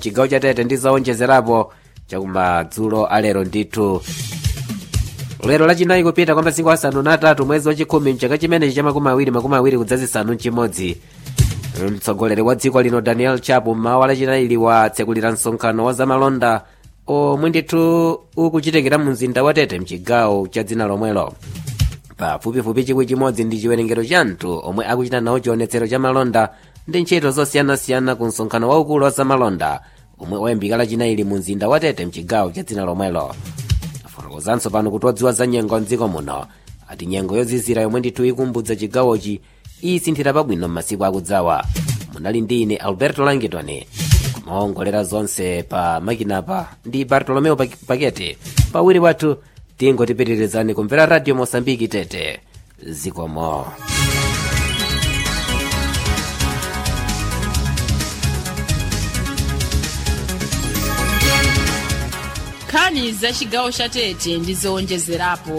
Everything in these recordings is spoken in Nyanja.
chigawo cha tete ndi zowonjezerapo chakumadzulo alero ndithu lero lachinayi kupita kwa masiku asanu na atatu mwezi wachikhumi mchaka chimenechi cha makumi awiri makumi awiri kudzazisanu mchimodzi mtsogoleri wa dziko lino daniel chapo mmawa lachinayi watsekulira msonkhano wa zamalonda omwe ndithu ukuchitikira mu mzinda wa tete mchigawo cha dzina lomwelo pafupifupi chikwi chimodzi ndi chiwerengero cha anthu omwe akuchita nawo chionetsero cha malonda ndi ntchito zosiyanasiyana ku msonkhano waukulu wa zamalonda omwe wayambika lachinayi mu mzinda wa tete mchigawo cha dzina lomwelo afotokozanso pano kuti odziwa za nyengo mdziko muno ati nyengo yozizira yomwe ndithu ikumbudza chigawochi isinthira pabwino m'masiku akudzawa munali ndi ine alberto langitoni kumaongolera zonse pa makinapa ndi bartolomeo pakete pawiri wathu tingotipitirizani kumvera radio mosambiki tete zikomo nkhani za chigawo cha tete ndi zowonjezerapo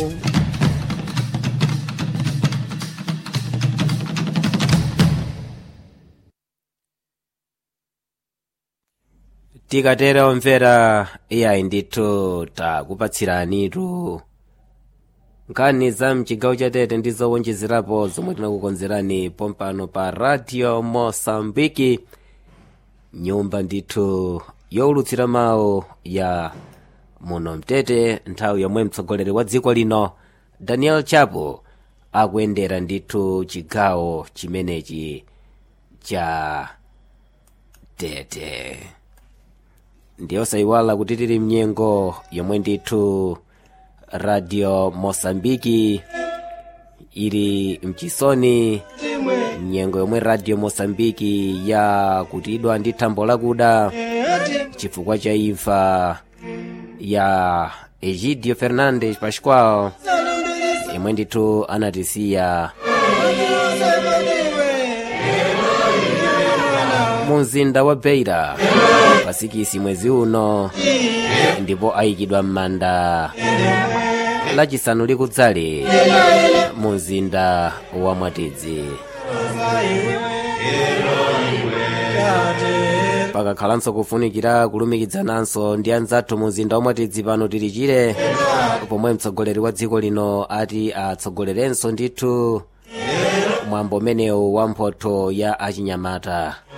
tikatera omvera iyayi ndithu takupatsiranitu nkhani za mchigawo cha tete ndi zowonjezerapo zomwe tinakukonzerani pompano pa radio mosambiki nyumba ndithu yowulutsira mawu ya muno mtete nthawi yomwe mtsogoleri wa dziko lino daniel chapo akuyendera ndithu chigawo chimenechi cha tete ndiyosayiwala kuti tili mnyengo yomwe ndithu radio mosambiki ili mchisoni nyengo yomwe radio mosambiki yakutidwa ndi thambo lakuda chifukwa cha imfa ya egidio fernandes pascual yomwe ndithu anatisiya mu mzinda wa beira pasikisi mwezi uno ndipo ayikidwa m'manda lachisanu likudzali mu mzinda wa mwatidzi pakakhalanso kufunikira kulumikizananso ndi anzathu mu mzinda wa mwatidzi pano tili chire pomwe mtsogoleri wa dziko lino ati atsogolerenso ndithu mwambo umenewu wa mphotho ya achinyamata